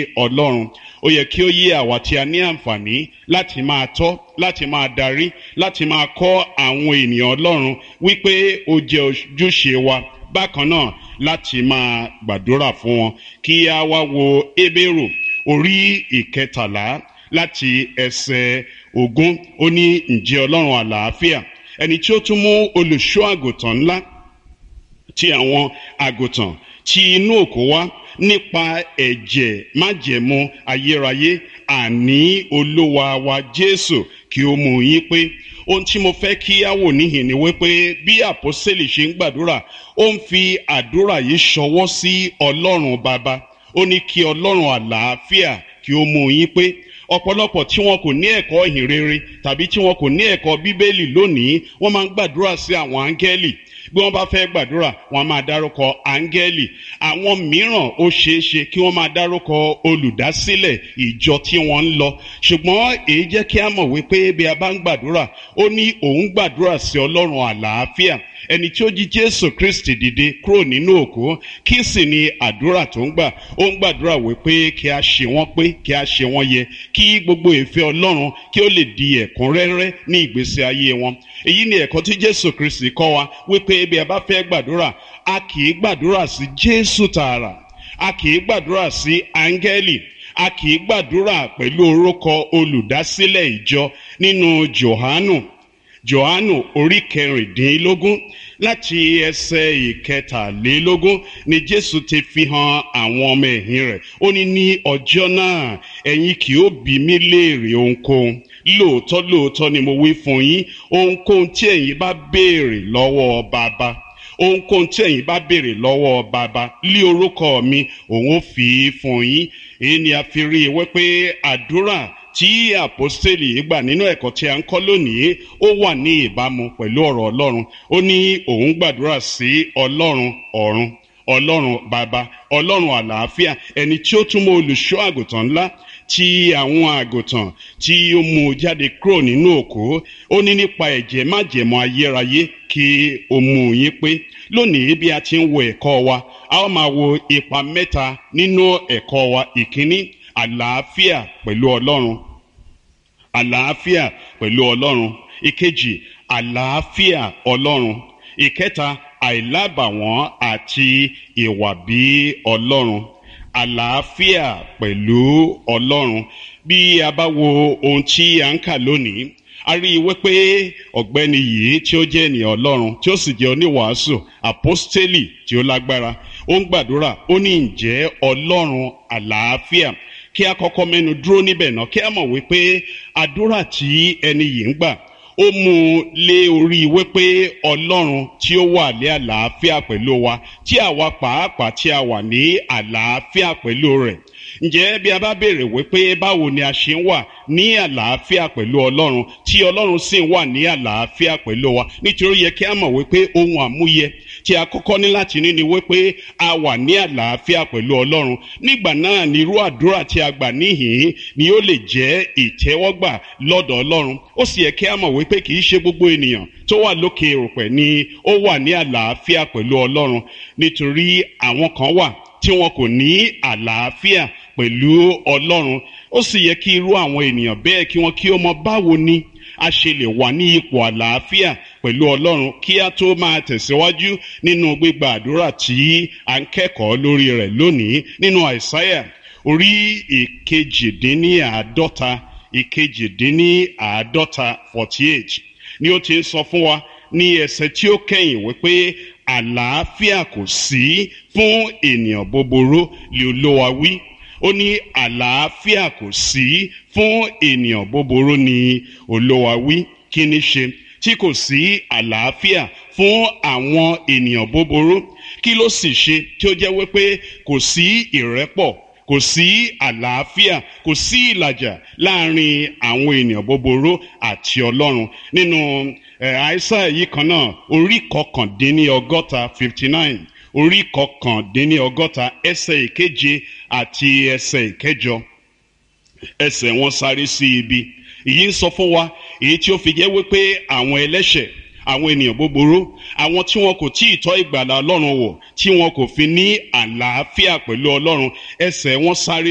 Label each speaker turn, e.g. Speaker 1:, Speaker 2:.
Speaker 1: ọlọ́run ó yẹ kí ó yé àwa tí a ní àǹfààní láti máa tọ́ láti máa darí láti máa kọ́ àwọn ènìyàn ọlọ́run wípé ó jẹ́ ojúṣe wa bákan náà láti máa gbàdúrà fún wọn kí a wá wo Hébérù orí ìkẹtàlá láti ẹsẹ̀ ogún ó ní ǹjẹ́ ọlọ́run àlàáfíà ẹni tí ó tún mú olùṣọ́ àgùntàn ńlá ti àwọn àgùntàn tí inú òkú wá nípa ẹ̀jẹ̀ májẹ̀mú ayérayé àní olúwa wa jésù kí ó mú yín pé ohun tí mo fẹ́ kí á wò níhìn ni wípé bí àpọ́sẹ̀lì ṣe ń gbàdúrà ó ń fi àdúrà yìí ṣọwọ́ sí ọlọ́run bàbá ó ní kí ọlọ́run àlàáfíà kí ó mú yín pé ọ̀pọ̀lọpọ̀ tí wọn kò ní ẹ̀kọ́ ìhìn rere tàbí tí wọn kò ní ẹ̀kọ́ bíbélì lónìí wọ́n máa ń gbàdúrà sí àwọn áńgẹ́lì bí wọ́n bá fẹ́ gbàdúrà wọ́n máa dárúkọ áńgẹ́lì àwọn mìíràn ó ṣeé ṣe kí wọ́n máa dárúkọ olùdásílẹ̀ ìjọ tí wọ́n ń lọ ṣùgbọ́n èyí jẹ́ kí a mọ̀ wípé bí a bá ń gbàdúrà ó ní òun gbàdúrà sí ọlọ́run àlàáfíà ẹni tí ó jí jésù kristi dìde kúrò nínú òkú kí sì ni àdúrà tó ń gbà ó ń gbàdúrà wípé kí a ṣe wọ́n pé kí a ṣe wọ́n yẹ kí gbogbo ìfẹ́ ọlọ́run kí ó lè di ẹ̀kúnrẹ́rẹ́ ní ìgbésí ayé wọn èyí ni ẹ̀kọ́ tí jésù kristi kọ́ wa wípé bí a bá fẹ́ gbàdúrà a kì í gbàdúrà sí jésù tààrà a kì í gbàdúrà sí áńgẹ́lì a kì í gbàdúrà pẹ̀lú orúkọ olùdásílẹ̀ ìjọ nínú johanu johanu orí kẹrìndínlógún láti ẹsẹ̀ ìkẹtàlélógún ni jésù ti fi hàn àwọn ọmọ ẹ̀yìn rẹ̀ ó ní ní ọjọ́ náà ẹ̀yin kì ó bi mí léèrè ohunkóhun lóòótọ́ lóòótọ́ ni mo wí fún yín ohunkóhun tí ẹ̀yin bá béèrè lọ́wọ́ bàbá ohunkóhun tí ẹ̀yin bá béèrè lọ́wọ́ bàbá lé orúkọ mi òun ó fi í fún yín èyí ni a fi rí i wípé àdúrà tí àpọ́stélì gbà nínú ẹ̀kọ́ tí a ń kọ́ lónìí ó wà ní ìbámu pẹ̀lú ọ̀rọ̀ ọlọ́run ó ní òun gbàdúrà sí ọlọ́run ọ̀run ọlọ́run bàbá ọlọ́run àlàáfíà ẹni tí ó túmọ̀ olùṣọ́ àgùntàn ńlá tí àwọn àgùntàn tí ó mú jáde kúrò nínú òkú ó ní nípa ẹ̀jẹ̀ májẹ̀mọ́ ayérayé kí ó mú yín pé lónìí bí a ti ń wo ẹ̀kọ́ wa a ó máa wo ipa mẹ́ta nínú ẹ̀kọ́ wa ìkíní àlàáfíà pẹ̀lú ọlọ́run àlàáfíà pẹ̀lú ọlọ́run ìkejì àlàáfíà ọlọ́run ìkẹta àìlábàwọ́n àti ìwà bí ọlọ́run àlàáfíà pẹ̀lú ọlọ́run bí a bá wo ohun tí a ń kà lónìí a rí i wípé ọ̀gbẹ́ni yìí tí ó jẹ́ ènìyàn ọlọ́run tí ó sì jẹ́ oníwàásù àpọ́stélì tí ó lágbára ó ń gbàdúrà ó ní ǹjẹ́ ọlọ́run àlàáfíà kí a kọ́kọ́ mẹ́nu dúró níbẹ̀ náà kí a mọ̀ wípé àdúrà tí ẹni yìí ń gbà ó mú un lé orí wípé ọlọ́run tí ó wà ní àlàáfíà pẹ̀lú wa tí àwa pàápàá tí a wà ní àlàáfíà pẹ̀lú rẹ̀ ǹjẹ́ bí a bá béèrè wípé báwo ni a ṣe ń wà ní àlàáfíà pẹ̀lú ọlọ́run tí ọlọ́run sì ń wà ní àlàáfíà pẹ̀lú wa nítorí yẹ kí a mọ̀ wípé ohun àmúyẹ tí a kọ́kọ́ ní láti ní ni wípé a wà ní àlàáfíà pẹ̀lú ọlọ́run nígbà náà ni irú àdúrà tí a gbà níhìn ni ó lè jẹ́ ìtẹ́wọ́gbà lọ́dọ̀ ọlọ́run ó sì yẹ kí a mọ̀ wípé kì í ṣe gbogbo ènìyàn tó wà lókè òrùpẹ̀ ni ó wà ní àlàáfíà pẹ̀lú ọlọ́run nítorí àwọn kan wà tí wọn kò ní àlàáfíà pẹ̀lú ọlọ́run ó sì yẹ kí irú àwọn ènìyàn bẹ́ẹ̀ kí wọ́n kí ó mọ báwo ni a ṣe lè wà ní ipò àlàáfíà pẹ̀lú ọlọ́run kí a tó máa tẹ̀síwájú nínú gbígba àdúrà tí à ń kẹ́kọ̀ọ́ lórí rẹ̀ lónìí nínú àìsáyà orí ìkejìdínníàádọ́ta ìkejìdínníàádọ́ta forty eight ni ó ti ń sọ fún wa ní ẹsẹ̀ tí ó kẹ́yìn wípé àlàáfíà kò sí fún ènìyàn búburú lè olówa wí ó ní àlàáfíà kò sí fún ènìyàn búburú ni olówa wí kí ni ṣe tí kò sí àlàáfíà fún àwọn ènìyàn búburú kí ló sì ṣe tí ó jẹ́ wípé kò sí ìrẹ́pọ̀ kò sí àlàáfíà kò sí ìlàjà láàrin àwọn ènìyàn búburú àti ọlọ́run nínú àìsàn yìí kan náà orí kọkàndínní ọgọ́ta fifty nine orí kọkàndínní ọgọ́ta ẹsẹ̀ ìkeje àti ẹsẹ̀ ìkẹjọ ẹsẹ̀ wọn sáré sí ibi èyí ń sọ fún wa èyí tí ó fi jẹ́ wípé àwọn ẹlẹ́ṣẹ̀ àwọn ènìyàn búburú àwọn tí wọn kò tí ì tọ́ ìgbàlà ọlọ́run wò tí wọn kò fi ní àlàáfíà pẹ̀lú ọlọ́run ẹsẹ̀ wọn sáré